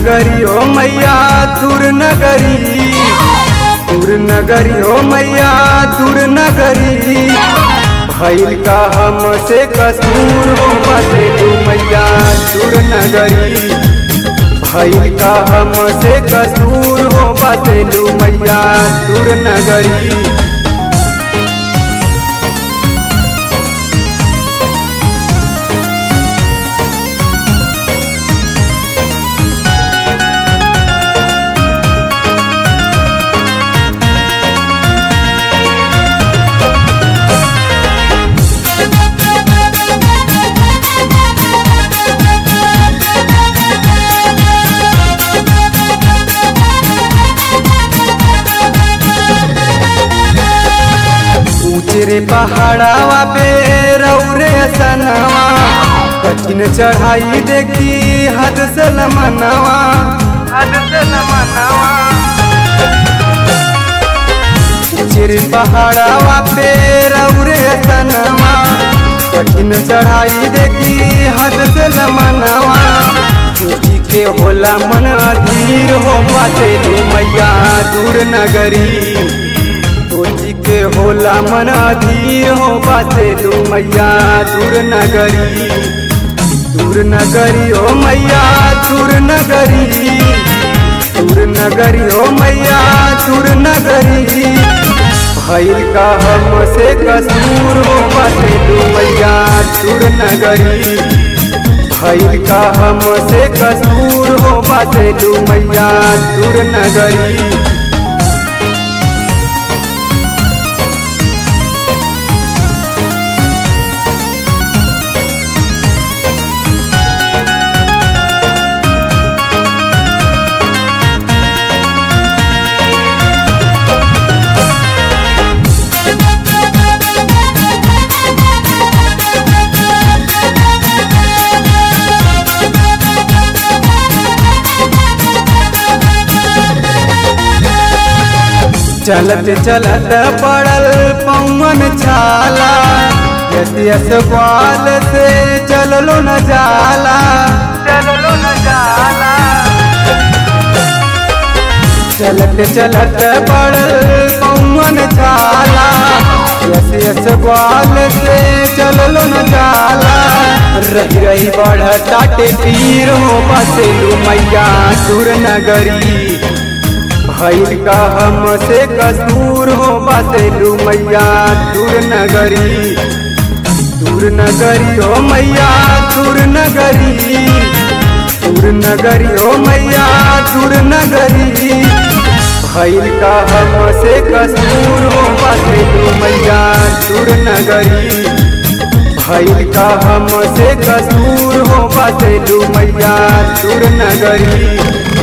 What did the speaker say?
नगरी ओ मैया दूर नगरी दूर नगरी ओ मैया दूर नगरी भैल का हमसे कसूर हो बसेलू मैया दूर नगरी भैल का हमसे कसूर हो बसेलू मैया दूर नगरी ऊंचरे पहाड़ावा पे रौरे सनवा कठिन चढ़ाई देखी हद से लमनवा हद से लमनवा ऊंचरे पहाड़ावा पे रौरे सनवा कठिन चढ़ाई देखी हद से लमनवा ऊंची के होला मन अधीर हो पाते मैया दूर नगरी सोची के होला मन अधीर हो बाते दू मैया दूर नगरी दूर नगरी ओ मैया दूर नगरी दूर नगरी ओ मैया दूर नगरी भैल का हमसे कसूर हो बाते दू मैया दूर नगरी भैल का हमसे कसूर हो बाते दू मैया दूर नगरी चलत चलत पड़ल पवन छाला यस यस ग्वाल से चललो न जाला चललो न जाला चलत चलत पड़ल पवन छाला यस यस ग्वाल से चललो न जाला रही रही बढ़ता टीर हो बसेलू मैया सुर नगरी भैल का हमसे कसूर हो बसेलू मैया दूर नगरी दूर नगरी हो मैया दूर नगरी दूर नगरी हो मैया दूर नगरी भैल का हमसे कसूर हो बसेलू मैया दूर नगरी भैल का हमसे कसूर हो बसेलू मैया दूर नगरी